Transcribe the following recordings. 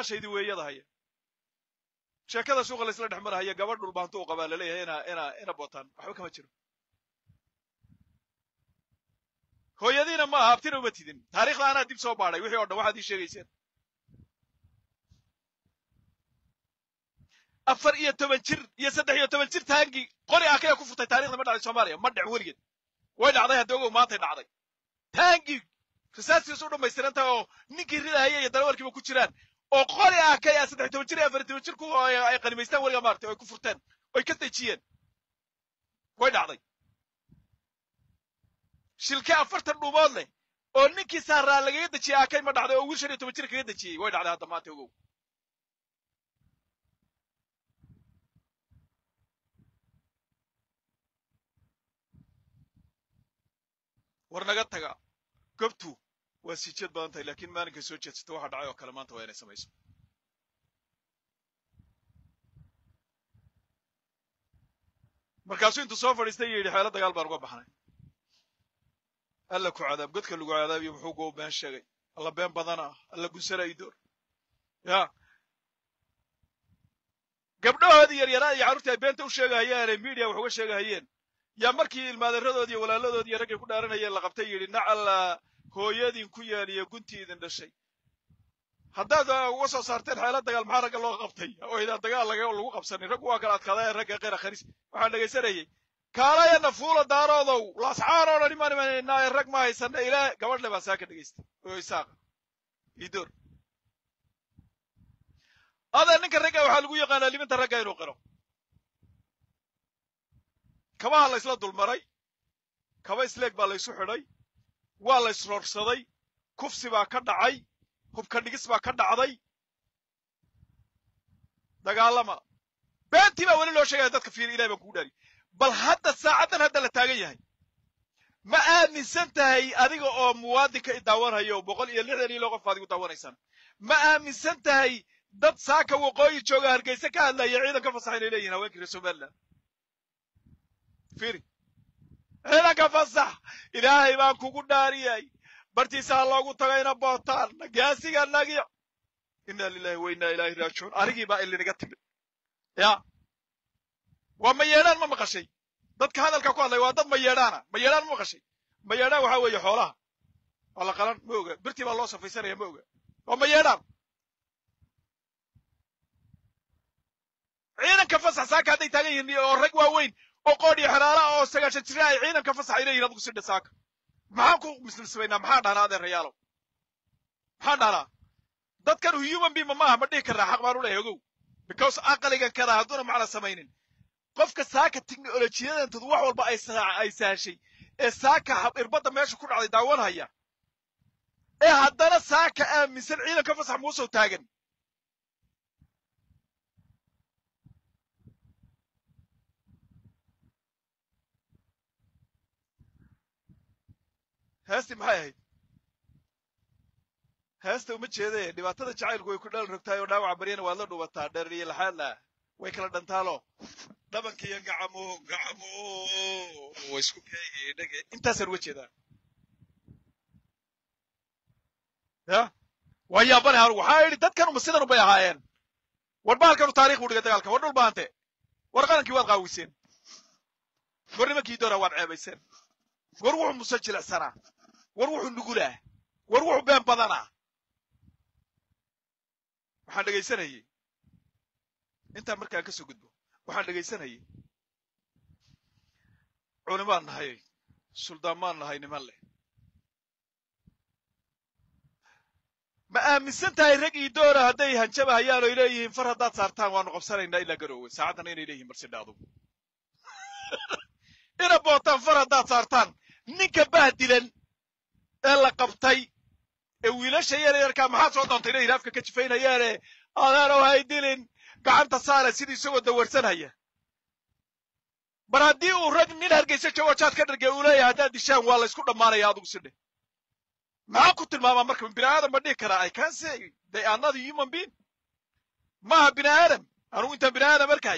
maqashaydi weeyada haya sheekada suuqa laysla dhex marahaya gabadh dhulbaantu u qabaa laleeyahay ina ina ina bootaan waxba kama jiro hooyadiina ma aha abtina uma tidin taariikhda anaa dib soo baadhay wixii o dhan waxaad ii sheegayseen afar iyo toban jir iyo saddex iyo toban jir taangii qori akaya ku furtay taarikhda ma dhacday soomaaliya ma dhec weligeed way dhacday hadda ogow maantay dhacday taangii risaastiisu u dhammaystiran tahay oo ninkii ridahaya iyo darawalkiiba ku jiraan oo qori akaya saddex toban jir iyo afar toban jir ku ay qanimaystaan weliga maartay oy ku furteen oy ka dejiyeen way dhacday shilke afartan dhuumood leh oo ninkii saaraa lagaga dejiyey akay ma dhacday oo wiil shan iyo toban jir kaga dejiyey way dhacday hadda maanta ogow war naga taga gobtu waa sii jeed badan tahay laakiin maalinkay soo jeedsato waxa dhacay oo kale maanta waa inay samayso markaasuu intuu soo fadhiistay iyo yidhi xeelo dagaal baan uga baxnay alla ku cadaab godka lagu cadaabiyo muxuu goo been sheegay alla been badana alla gunsala idoor ya gabdhahoodii yaryaraa iyo carruurtii ay beenta u sheegahayeene media wax uga sheegahayeen yaa markii ilmaadeeradoodi iyo walaaladoodii iyo raggay ku dhaaranayeen la qabtay yidhi nacalla hooyadiin ku yaaliyo guntii idin dhashay haddaad uga soo saarteen xeelo dagaal maxaa ragga loo qabtay oo idaan dagaal laga lagu qabsanin raggu waa kala adkaadaya ragga qeyra kharis waxaan dhegaysanayay kaalayana fuula daaroodow lasxaan oo dhan imaan imanaynaa rag ma haysana ilaa gabadhle baa saa ka dhegaystay oo isaaqa idoor adeer ninka ragga waxaa lagu yaqaanaa liminta ragga inuu qiro kabaha la ysla dulmaray kaba isleeg baa laysu xidhay waa la ysroorsaday kufsi baa ka dhacay hubka dhigis baa ka dhacday dagaalama beentii baa weli loo sheegaya dadka fiiri ilahay baan kugu dhaari bal hadda saacaddan hadda la taagan yahay ma aaminsan tahay adiga oo muwaadinka i daawanhayo oo boqol iyo lixdan iyo loo qof adigu daawanaysaan ma aaminsan tahay dad saaka waqooyi jooga hargeysa ka hadlaya ciidan ka fasaxa inay leeyihin haweenkii reer somaliland fiiri ciidanka fasax ilaahay baan kugu dhaariyay bartiisa ha loogu tagayna bootaan nagaasiga nagi inna lilahi wa inna ilaahi raajicuun arigii baa ilinaga timid ya waa mayeedhaan ma maqashay dadka hadalka ku hadlaya waa dad mayeedhaana mayeedhaan ma maqashay mayeedhaan waxaa weeye xoolaha waa la qalan ma oga birtii baa loo safaysanaya ma oga waa mayeedhaan ciidanka fasax saaka hadday taagan yihiin oo rag waaweyn oo qoodh iyo xeraala oo sagaashan jira ay ciidanka fasax ay leeyihin adigu sidha saaka maxaan ku muslimsamaynaa maxaan dhahnaa adeerayaalow maxaan dhahnaa dadkan human being maaha ma dhihi karnaa xaq baan u leeyahay ogow because aqligan kadaa hadduuna macna samaynin qofka saaka teknolojiyadantoodu wax walba ay ay sahashay ee saaka irbadda meesha ku dhacday daawanhaya ee haddana saaka aaminsan ciidanka fasax muusow taagan heestii maxay ahayd heesta uma jeedaye dhibaatada jacaylku way ku dhalan rogtahay oo dhaawaca baryana waad la dhubataa dherer iyo laxaadla way kala dhantaalo dhabanka iyo gacamo gacamo way isku keegedhege intaasaan uga jeedaa ya waa yaabane hanugu waxaa idhi dadkan uma sidan ubay ahaayeen war bahalkanu taarikh buu dhigay dagaalka war dhul baante war qalankii waad qaawiseen war nimankii doona waad ceebayseen war wuxuu muse jilicsanaa war wuxuu nugulaa war wuxuu been badanaa waxaan dhegaysanayey intaan markaan ka soo gudbo waxaan dhegaysanayey culimaan nahay suldaamaan nahay niman leh ma aaminsan tahay rag ii doona hadday hanjabahayaan oy leeyihiin far haddaad saartaan waanu qabsanaynaa ilaa garoowe saacaddana inay leeyihin marsidha adugu ina bootaan far haddaad saartaan ninka bahdilan ee la qabtay ee wiilasha yar yarkaa maxaa soo doontay inay afka ka jifaynayaane adaanow hay dilin gacanta saare sidii isagoo dawarsanhaya bar haddii uu rag nin hargeysa joogo jaad ka dhargay uu leeyahay haddaad dishaan waa la ysku dhammaanaya adugu sidhe maxaa ku tilmaamaa marka bini aadam ma dhihi karaa i can say they are not human being maaha bini aadam anugu intaan bini aadam arkahay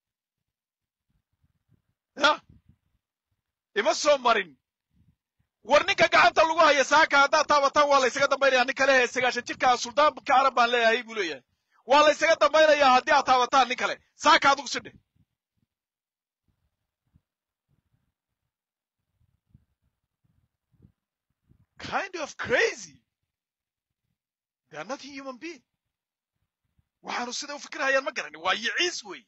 ya ima soo marin war ninka gacanta lagu haya saaka haddaad taabataan waa la ysaga dambaynaya nin kale ee sagaashan jirkaa suldaan carab baan leeyahay buu leeyahay waa la ysaga dambaynayaa haddii aad taabataan nin kale saaka adugu sidhe kind of crazy they are not human being waxaanu sida u fikirhayaan ma garanin waa yiciis wey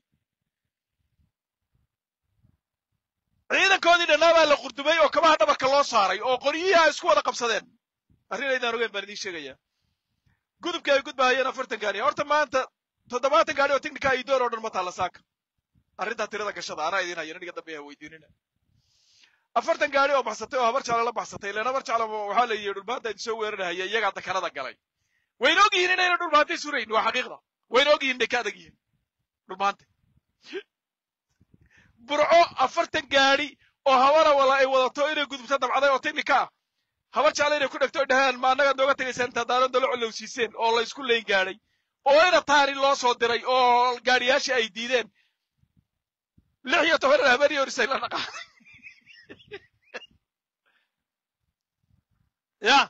ciidankoodii dhannaa baa la qurdumay oo kabaha dhabarka loo saaray oo qoryihii ay isku wada qabsadeen arrin aydaan ogeyn baan idiin sheegayaa gudubka ay gudbahayeen afartan gaari horta maanta toddobaatan gaari oo technica iyo door oo dhan ma taalla saaka arrintaa tirada gashada anaa idiin haya aniga dambe ha weydiinina afartan gaari oo baxsatay oo habar jeclo la baxsatay ilaan habar jeclo waxaa la yidhi dhulmaanta idin soo weerarahaya iyagaa dakanada galay wayna og yihiin inayna dhulmaantay surayn waa xaqiiqda wayna og yihiin inay ka adag yihiin dhulmaanta burco afartan gaari oo habara wala ay wadato inay gudubta dabcaday oo technica ah habar jeclo inay ku dhegto dhahaan ma annaga nooga tegaysaan intaa daaradda la colowsiiseen oo la isku leyn gaadhay oo ina taani loo soo diray oo gaadhiyaashii ay diideen lix iyo toban habeenii horisay la dhaqaaday ya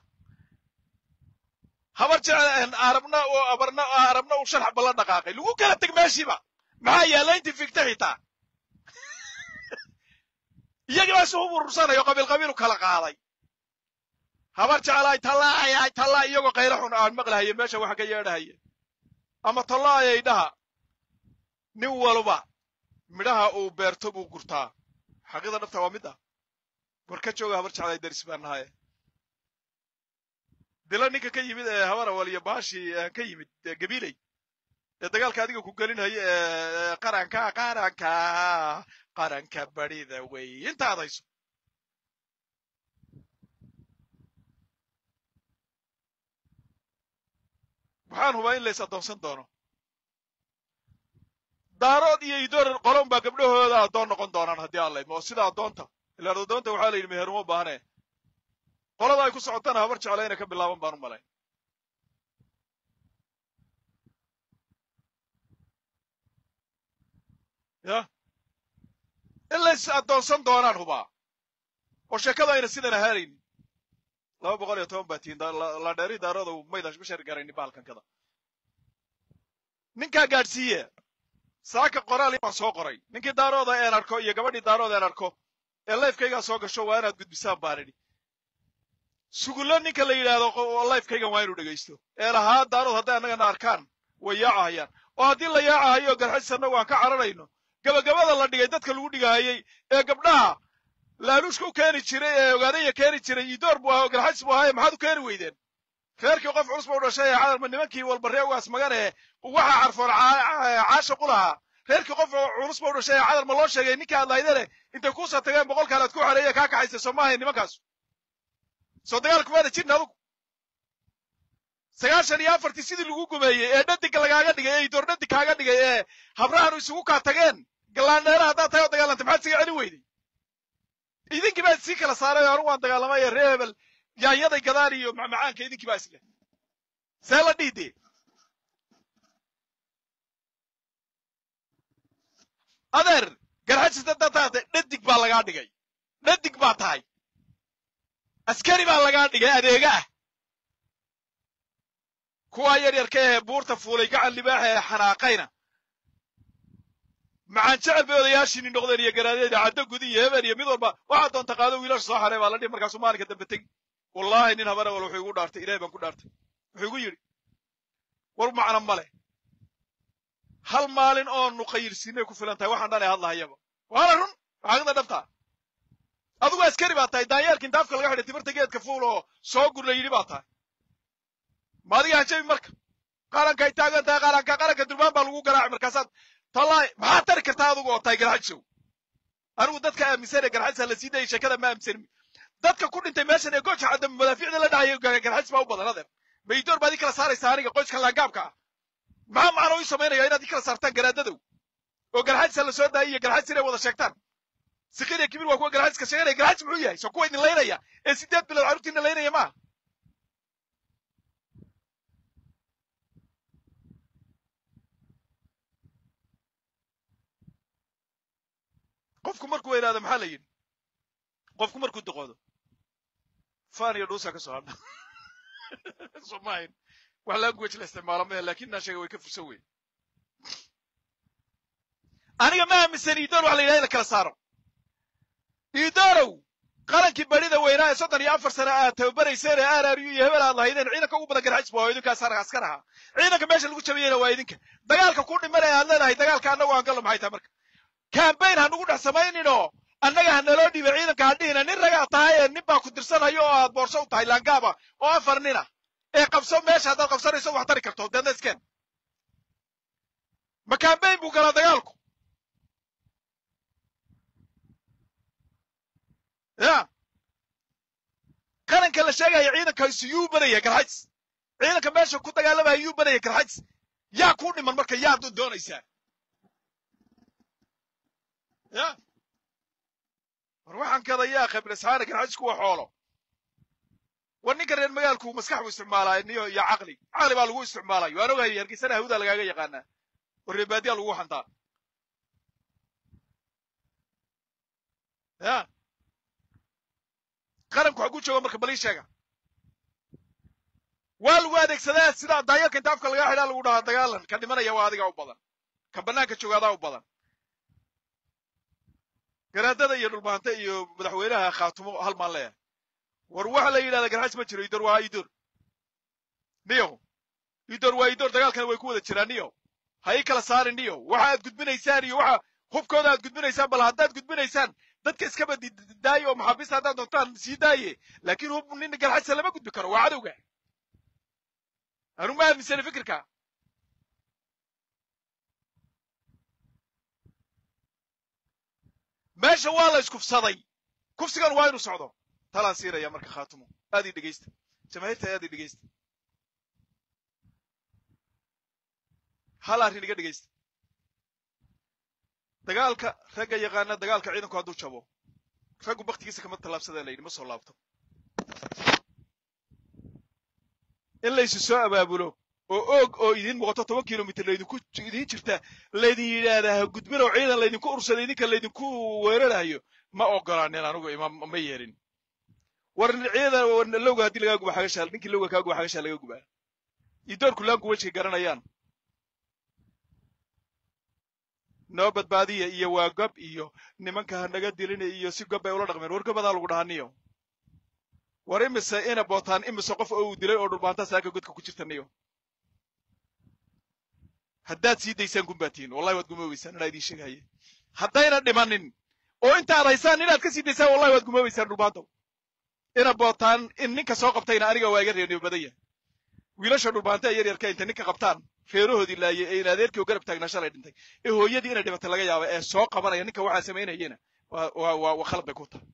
habar jecel arabna oo abarna arabna uu sharx balla dhaqaaqay lagu kala teg meeshiiba maxaa yaalla intii figta xitaa iyagii baa isugu burursanayo qabiil qabiil u kala qaaday habar jecelaay tallaayay tallaa iyagoo qaylo xun aan maqlahaye meesha waxa ka yeedhahaya ama tallaayay dhaha nin walba midhaha uu beerto buu gurtaa xaqiida dhabta waa mid ah war ka jooga habar jeclaay daris baan nahaye dila ninka ka yimid ee habarawal iyo baashii ka yimid gabiiley ee dagaalka adiga ku gelinhaya ee qaranka qaranka qaranka barida wey inta adayso waxaan hubaa in lays addoonsan doono daarood iyo idoor qolon baa gabdhahooda addoon noqon doonaan haddii aan laydmo oo sida addoonta ilaan addoonta waxaa la yidhi meher uma baahne qolada ay ku socotana habar jecla inay ka bilaaban baan u malayn ya in lays addoonsan doonaan hubaa oo sheekadu ayna sidan ahaanaynin laba boqol iyo toban baa tihiin la dheeri daarooda maydan ma shari garaynin bahalkankada ninkaa gaadhsiiye saaka qoraal baan soo qoray ninkii daarooda een arko iyo gabadhii daarooda een arko ee lifekaygaa soo gasho waa inaad gudbisaan baan idhi sugullo ninka la yidhaahdo lifekaygan waa inuu dhegaysto ee lahaa daarood hadday annagana arkaan way yaacahayaan oo haddii la yaacahayo garxis annagu aan ka cararayno gabagabada la dhigay dadka lagu dhigahayay ee gabdhaha laaluushka u keeni jiray ee ogaadaya keeni jiray idoor buu ahaa oo garxis buu ahaaye maxaad u keeni weydeen reerkii qof culus ba u dhashay ee cadarma nimankii walbarree ugaas magane waxaa carfoon caashaqu lahaa reerkii qof culus ba u dhashay ee cadarma loo sheegay ninkii aad lahaydene intay kuusa tageen boqolkaan aad ku xareeye kaa kaxaysa soo maahay nimankaasu soo dagaalku maada jirin adugu sagaashan iyo afartii sidii lagu gumeeyey ee dhadigga lagaaga dhigay ee idoor dhadig kaaga dhigay ee habrahanu isugu kaa tageen gallaandheera haddaad tahay oo dagaalantay maxaad siga celin weyday idinkii baa sii kala saaray oo anugu waan dagaalamay ee ree hebel yaanyaday gadaan iyo macmacaanka idinkii baa isleh see la dhiidee adeer garxajis haddaad tahatay dhadig baa lagaa dhigay dhadig baa tahay askari baa lagaa dhigay adeega ah kuwaa yaryarka ee buurta fuulay gacan libaaxa ee xanaaqayna macaan jecel bay odayaashiini noqdeen iyo garaadeeda caddo gudi iyo hebeen iyo mid walba waxaa doonta qaado wiilasha soo xarey baa la dhihi markaasuu maalinka dambe tegi wallaahi nin habara wal wuxuu igu dhaartay ilahay baan ku dhaartay wuxuu igu yidhi war macna male hal maalin oo nuqayirsiinay ku filan tahay waxaan dhanay hadlahayaba waana run xaaqida dhabtaa adigu askari baa tahay daanyeerka intaafka laga xidhay timirta geedka fuul oo soo gur la yidhi baa tahay ma adiga hanjabi marka qarankay taagan tahay qaranka qaranka durmaan baa lagu garaacay markaasaad tallahi maxaad tari kartaa adigu oo tahay garxajisow anigu dadka aaminsan ee garxajisa la sii dayay sheekada ma aaminsanin dadka ku dhintay meeshan ee gooja cadda madaafiicda la dhahayo garxajis baa u badan adeer maydoor baad ii kala saaraysa aniga qoyska laangaabka ah maxaa macno ii samaynaya inaad ii kala saartaan garaadadow oo garxajisa la soo daayay iyo garxajis inay wada sheegtaan sikir iyo kibir waa kuwa garxajiska sheeganaya garxajis muxuu yahay soo kuwa idin laynaya ee sideed bilood carruurtiina laynaya maaha qofku markuu weynaado maxaa la yidhi qofku markuu duqoodo faan iyo dhuusa ka soo hadha soo maahayn wax language la isticmaalo mahe lakin inaan sheega way ka fursan weyn aniga ma aaminsan idoor wax la yidhaha in la kala saaro idoorow qarankii barida weynaa ee soddon iyo afar sane aad tababarayseen ee aararyu iyo hebel aad lahaydeen ciidanka ugu badan garxajis waa idinkaas askar ahaa ciidanka meesha lagu jabiyeyna waa idinka dagaalka ku dhimanaya aad leedahay dagaalka annagu aan gallo maxay tahay marka cambaign ha nugu dhex samayninoo annaga ha naloo dhiibay ciidanka ha dhihina nin ragaa tahay ee nin baa ku dirsanayo oo aad boorso u tahay laangaaba oo afar nina ee qabso meesha haddaad qabsanayso wax tari karto deedna iskeen ma cambaign buu galaa dagaalku ya qaranka la sheegaya ciidankaisu yuu banaya garxajis ciidanka meesha ku dagaalamaya yuu banaya garxajis yaa kuu dhiman marka yaad doonaysaa ya war waxaan kada yaa khibrisxaana garxajisku waa xoolo war ninka reer magaalku maskax buu isticmaalaa niyo iyo caqli caqli baa lagu isticmaalayo waan ogahay hargeysana hawdaa lagaaga yaqaanaa oo reebaadiyaa lagu hantaa ya qaranku xaguu jooga marka balii sheega waa lagu adeegsadaa sidaa daayarka inta afka lagaa xidhaa lagu dhahaa dagaalan ka dhimanaya waa adiga u badan ka bannaanka joogaadaa u badan garaadada iyo dhulmaante iyo madaxweynaha khaatumo hal maan leeyahay war waxa la yidhahda garxajis ma jiro idor waa idor niyo idor waa idor dagaalkana way ku wada jiraan niyo ha ii kala saarin niyo waxa aad gudbinaysaan iyo waxa hubkooda aad gudbinaysaan bal haddaad gudbinaysaan dadka iskaba daaye oo maxaabiista haddaad doontaan sii daaye laakiin hub nin garxajisa lama gudbi karo waa cadowga anu ma aaminsana fikirka meesha waa la iskufsaday kufsigan waa inu socdo talaan siinaya marka khaatumo aad ii dhegaysta jamaahiirta aad ii dhegaysta hal arrin iga dhegaysta dagaalka ragga yaqaana dagaalka ciidanku hadduu jabo raggu baktigiisa kama tallaabsadee la yidhi ma soo laabto in laysu soo abaabulo oo oog oo idiin muuqato toban kilomitr laydinku idiin jirta laydin yidhaahdaa ha gudbin oo ciidan laydinku ursada idinka laydinku weerarayo ma ogolaanin anugu ima ma yeelin war ciidan lowga haddii lagaa guba xagasha ninkii lowga kaa guba xagasha laga gubaa idoorku laanku wejka garanayaan noo badbaadiya iyo waa gob iyo nimanka ha naga dilina iyo si gob bay ula dhaqmeen war gobadaa lagu dhahaniyo war imise ina bootaan imise qof oo uu dilay oo dhulbaanta saaka godka ku jirta niyo haddaad sii daysaan gumbaatihin wallahi waad gumoobaysaan inaa idiin sheegahaye haddayna dhimanin oo intaad haysaan inaad ka sii daysaan wallahi waad gumoobaysaan dhulbaantow ina bootaan in ninka soo qabtayna aniga waa iga reeniyo badan yahay wiilasha dhulbaanta ee yaryarka intay ninka qabtaan reerahoodii laayay ee in adeerkii oo garab taagnaa shalay dhintay ee hooyadii inay dhimatay laga yaaba ee soo qabanaya ninka waxaa samaynayena waa waa waa waa khalad bay ku tahay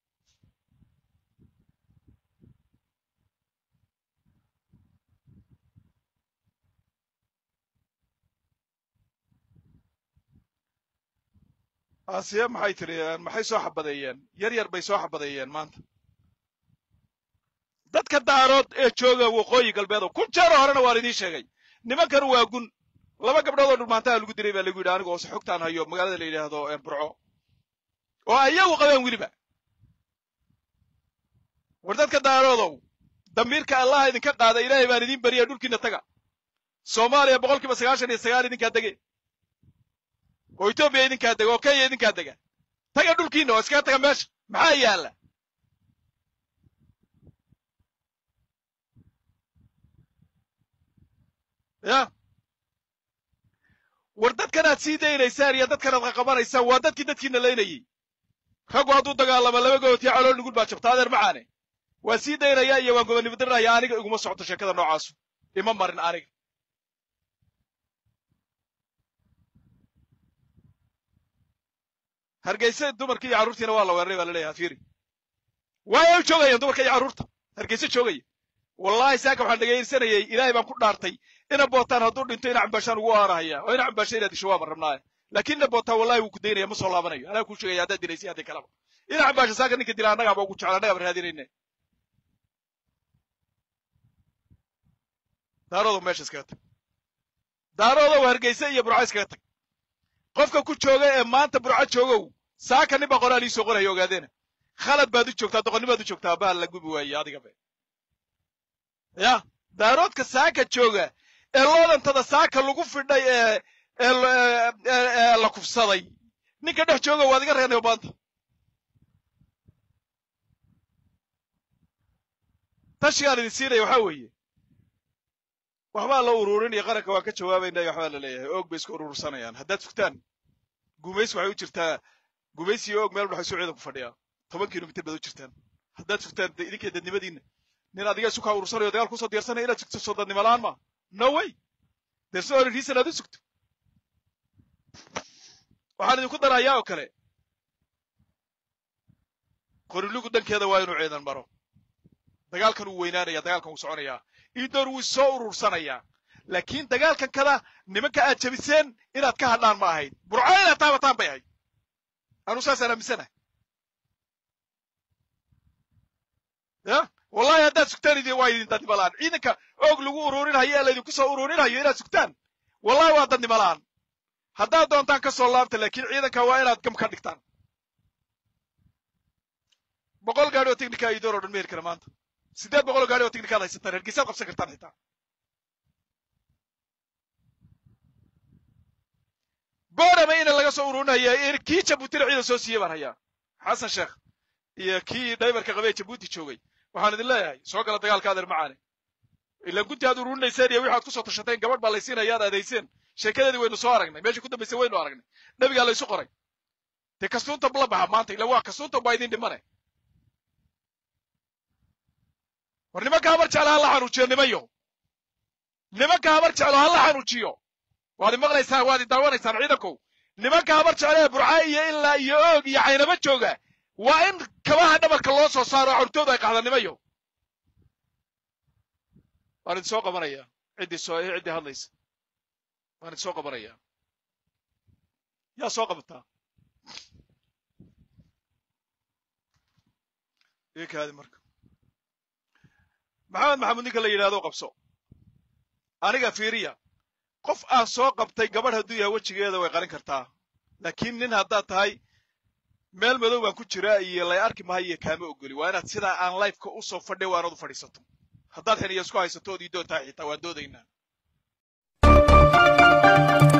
aasiya maxay tiri maxay soo xabadeeyeen yar yar bay soo xabadeeyeen maanta dadka daarood ee jooga waqooyi galbeedo kun jeero horena waan idiin sheegay nimankan waa gun laba gabdhood oo dhulmaantaha lagu dilay baa lagu yidhi aniga oo se xogtaan hayo magaalada la yidhaahdo burco oo ayagu qabeen weliba war dadka daaroodow damiirka allaha idinka qaada ilaahay baan idiin beriya dhulkiina taga soomaaliya boqol kiiba sagaashan iyo sagaal idinkaa dege oo etoobiya idinkaa dega oo kenya idinkaa dega taga dhulkiina oo iskaga taga meesha maxaa yaalla ya war dadkan aad sii daynaysaan iyo dadkan aad qaqabanaysaan waa dadkii dadkiina laynayey raggu hadduu dagaalamo laba gootiya calool nugul baa jabta adeer macaane waa sii daynaya iyo waan gobonimadirnaya aniga iguma socoto sheekada noocaasu ima marin aniga hargeysa dumarkii iyo carruurtiina waa la weeraray baa laleeyahay fiiri waayay u joogayaan dumarka iyo carruurta hargeysa joogaya wallahi saaka waxaan dhegaysanayay ilaahay baan ku dhaartay ina bootaan hadduu dhinto ina cambaashaan ugu aarahaya oo ina cambaasha inaad disho waa marrabnaaye laakiin ina bootaan wallahi wuu ku daynaya ma soo laabanayo anaa kuu sheegaya haddaad dilaysay haddii kalaba ina cambaasha saaka ninka dila annagaaba ugu jecel annagaaba raadinayne daaroodow meesha iskaga tag daaroodow hargeysa iyo burco iskaga tag qofka ku jooga ee maanta burco joogow saaka nin baa qoraal ii soo qoraya ogaadeena khalad baad u joogtaa doqonni baad u joogtaa baal la gubi waaye adiga be ya daaroodka saaka jooga ee loodantada saaka lagu fidhay ee ee la kufsaday ninka dhex jooga waad iga reenayo maanta tashigaan idin siinaya waxaa weeye waxbaa la ururinaya qaranka waan ka jawaabayna waxbaa la leeyahay oog bay isku urursanayaan haddaad fugtaan gumaysi waxay u jirtaa gumaysi iyo oog meel waxay soo ciidan ku fadhiyaa toban kilomitir baad u jirtaan haddaad fugtaan idinkay dadnimadiinna nin adiga isu kaa urursanayo dagaal kusoo diyaarsanaya inaad sugto soo dadnimo la'aan ma no way there's no any reason aad u sugto waxaan idinku darayaa oo kale qorilugu dhankeeda waa inuu ciidan maro dagaalkan wuu weynaanaya dagaalkan wuu soconayaa iidoor wuu soo urursanayaa laakiin dagaalkan kada nimanka aad jabiseen inaad ka hadhaan ma ahayd burco inaad taabataan bay ahayd anuu saasaan aaminsanahay ya wallahi haddaad sugtaan idin waa idin dadnimo la'aan ciidanka oog lagu ururinhayo ee laydinku soo ururinhayo inaad sugtaan wallahi waa dadnimo la'aan haddaad doontaan ka soo laabta laakiin ciidanka waa inaad gam ka dhigtaan boqol gaadhi oo technica iidoor oo dhan ma heli kara maanta siddeed boqol oo gaadhi oo technicaad haysataan hergeysaad qabsan kartaan xitaa boorama ina laga soo ururinaya kii jabuutina ciidan soo siiyey baan hayaa xasan sheekh iyo kii dhaybarka qabee jabuuti joogay waxaan idin leeyahay soo gala dagaalka adeer macaane ilaan gunti aad ururinayseen iyo waxaad ku soo tashateen gabadh baa laysiinaya aad aadayseen sheekadeedii waynu soo aragnay meeshii ku dambaysay waynu aragnay nebigaa laysu qoray dee kastuunta la baxa maanta ila waa kastuunta baa idin dhimane war nimanka habar jeclo ha la xanuujiyo nimayo nimanka habar jeclo ha la xanuujiyo waad imaqlaysaan waad idaawanaysaan ciidankow nimanka habar jeclo ee burca iyo ilaa iyo oog iyo caynaba jooga waa in kabaha dhabarka loo soo saaro xortooda ay qaxda nimayo waan idin soo qabanaya ciddii soo ciddii hadlaysa waan idin soo qabanaya yaa soo qabataa ikaadi marka maxamed maxamuud ninka la yidhahdo qabso aniga fiiriya qof aan soo qabtay gabadh hadduu yahay wejigeeda way qarin kartaa laakiin nin haddaad tahay meel madow baan ku jiraa iyo lay arki mahayo kaama ogoli waa inaad sidaa aan lifeka u soo fadhay waa inaad u fadhiisato haddaad xiniya isku haysato ood ii doontahay xitaa waan doodaynaa